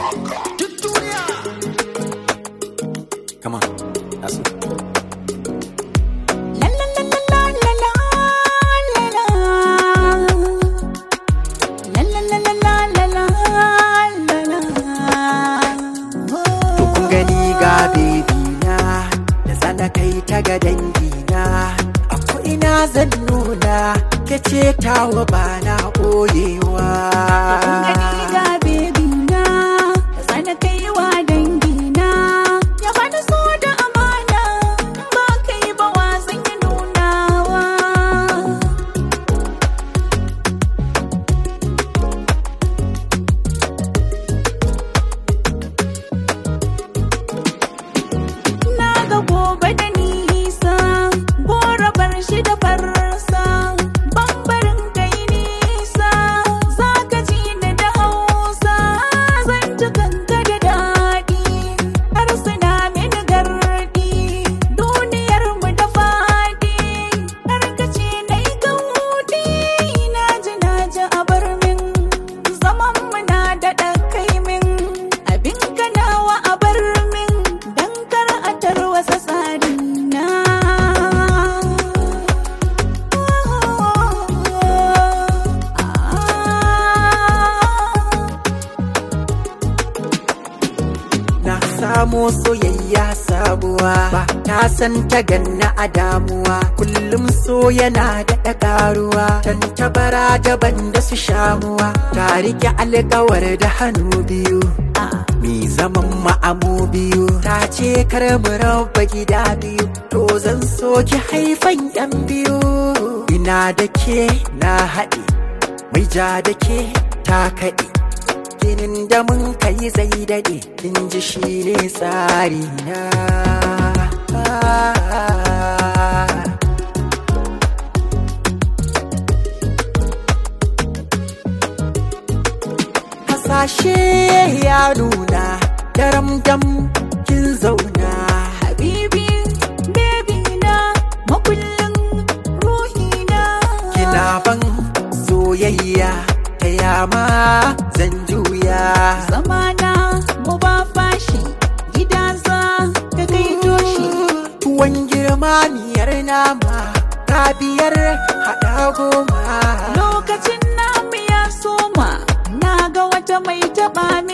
Duk duniya. Come on. That's it. La la la la la la la la la la la la la la la la kun gani ga bebi na da zana kai ta ga dangi na a ina zan nuna ke ce tawa ba na ɓoyewa Kun gani ga bebi na da sana kai wa dangi na ya bani so da amana ba kai ba wasan ya nunawa na ga gobe da nisa gora bar shi da farsa bambarin kai nisa za ka ji ni da hausa zan ji kanka da daɗi har suna mini gardi duniyar mu da faɗi har ka ce na yi gaudi na ji na ji a bar min zaman mu na daɗa kai min abin kanawa a bar min dan kar a tarwasa tsari na na samo soyayya sabuwa ba ta san ta ganna a damuwa kullum so yana da ƙaruwa tantabara daban da su shamuwa ta rike alƙawar da hannu biyu mi zaman ma'amu biyu ta ce kar mu raba gida biyu to zan so ki haifan yan biyu ina da ke na haɗe mai ja da ke ta kaɗe ginin da mun kai zai daɗe in ji shi ne tsari na hasashe ya nuna daram dam kin zauna habibi baby na makullin ruhina kina ban soyayya ta yama zan juya zamana mu ba fashi gida za ka kai toshi tuwon girma miyar nama ta biyar haɗa goma lokacin namu ya soma na ga wata mai taɓa